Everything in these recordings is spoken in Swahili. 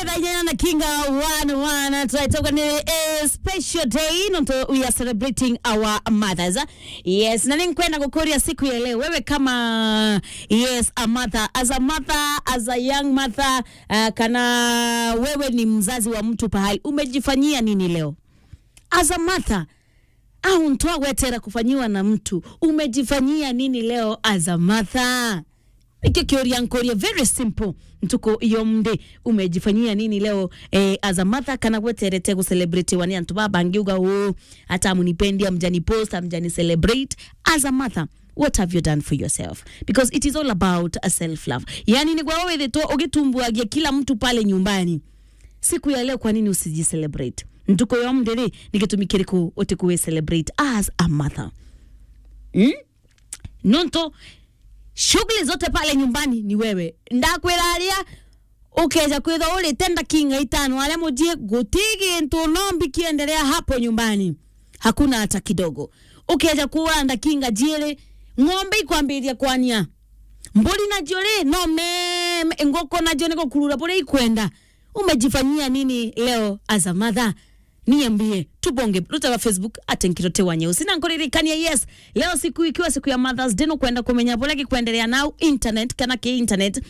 Diana na Kinga one one tunatoka ni a special day nonto we are celebrating our mothers yes na ninkwenda kukuria siku ya leo wewe kama yes a mother as a mother as a young mother uh, kana wewe ni mzazi wa mtu pahali umejifanyia nini leo as a mother au ntoa wetera kufanyiwa na mtu umejifanyia nini leo as a mother ikio kioria nkoria very simple ntuko iyo mde umejifanyia nini leo eh, as a mother kana gweterete gucelebrate wani antu babangiuga u hata munipendi amjani post amjani celebrate as a mother what have you done for yourself because it is all about a self love yani ni kwa wewe to ugitumbuagia kila mtu pale nyumbani siku ya leo kwa nini usijicelebrate ntuko yo mdere nigitumikiriku utikuwe celebrate as a mother mm? nonto shughuli zote pale nyumbani ni wewe ndakwiraria ukeja kwitha uritenda kinga itano aria mujie gutigi ntu nombi kiendelea hapo nyumbani hakuna hata kidogo ukeja kuanda kinga jiere ng'ombe ikwambiria kwania mburi nacio ri no meme ngoko nacio niko kurura buria ikwenda umejifanyia nini leo as a mother niambie tubonge ruta wa facebook atenkirote wa nyeusi na nkuririkania yes leo siku ikiwa siku ya mothers day nukwenda kumenya bula gikwendelea nau internet kana ki internet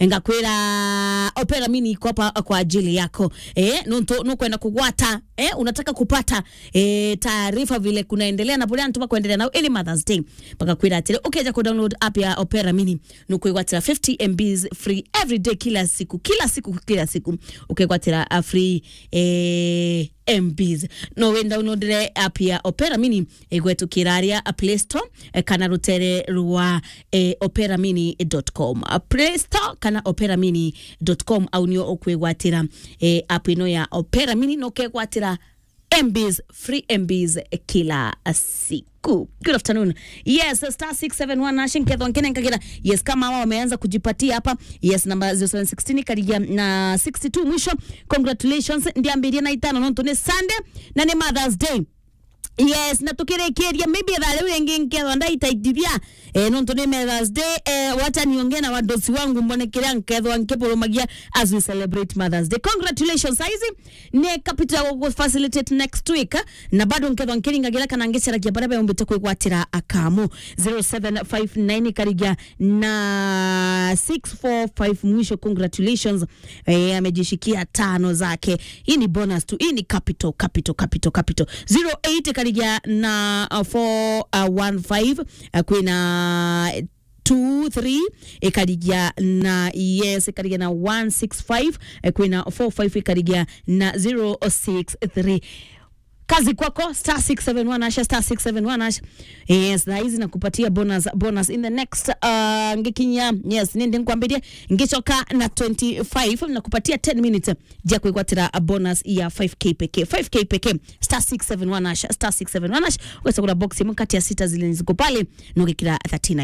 ngakwira opera mini iko hapa kwa ajili yako eh nuntu nukwenda kugwata eh unataka kupata eh taarifa vile kunaendelea na bula ntuba kuendelea nau ili mothers day mpaka kwira atire ukeja ku download app ya opera mini nukwigwatira 50 mbs free every day kila siku kila siku kila siku ukigwatira uh, free eh mbs no wenda unodire app ya opera mini igwetukira aria play store eh, kana rutere rwa eh, opera mini.com play store kana opera mini.com au nio ukwigwatira eh, app ino ya opera mini no kegwatira mbs free mbs kila siku good afternoon yes star 671 nashin kedhon kene nkagira yes kama hawa wameanza kujipatia hapa yes namba 0716 karija na 62 mwisho congratulations ndiambiria na itano nonto ni sunday na ni mothers day yes na tukirekeria maybe thale wengi nkethwa ndaitaithithia eh, nontu ni mothers day eh, wacha niongee na wadosi wangu mbone kiria nkethwa nkipulumagia as we celebrate mothers day congratulations saizi ni capital go facilitate next week eh, na bado nkethwa nkiringagira kana ngicaragia baria beumbite kwigwatira akamu 0759 karigia na 645 mwisho congratulations eh, amejishikia tano zake hii ni bonus tu hii ni capital capital capital capital 08 karigia na uh, 415 uh, kwina 23 ikarigia na yes ikarigia na 165 eh, kwina 45 ikarigia na 063 kazi kwako star 671 asha star 671 asha yes na hizi nakupatia bonus bonus in the next uh, ngikinya yes nindi nkwambirie ngicoka na 25 nakupatia 10 minutes ja kwigwatira a bonus ya 5k pekee 5k pekee star 671 asha star 671 asha ugacagura box imwe kati ya sita zile ziko pale nogikira 39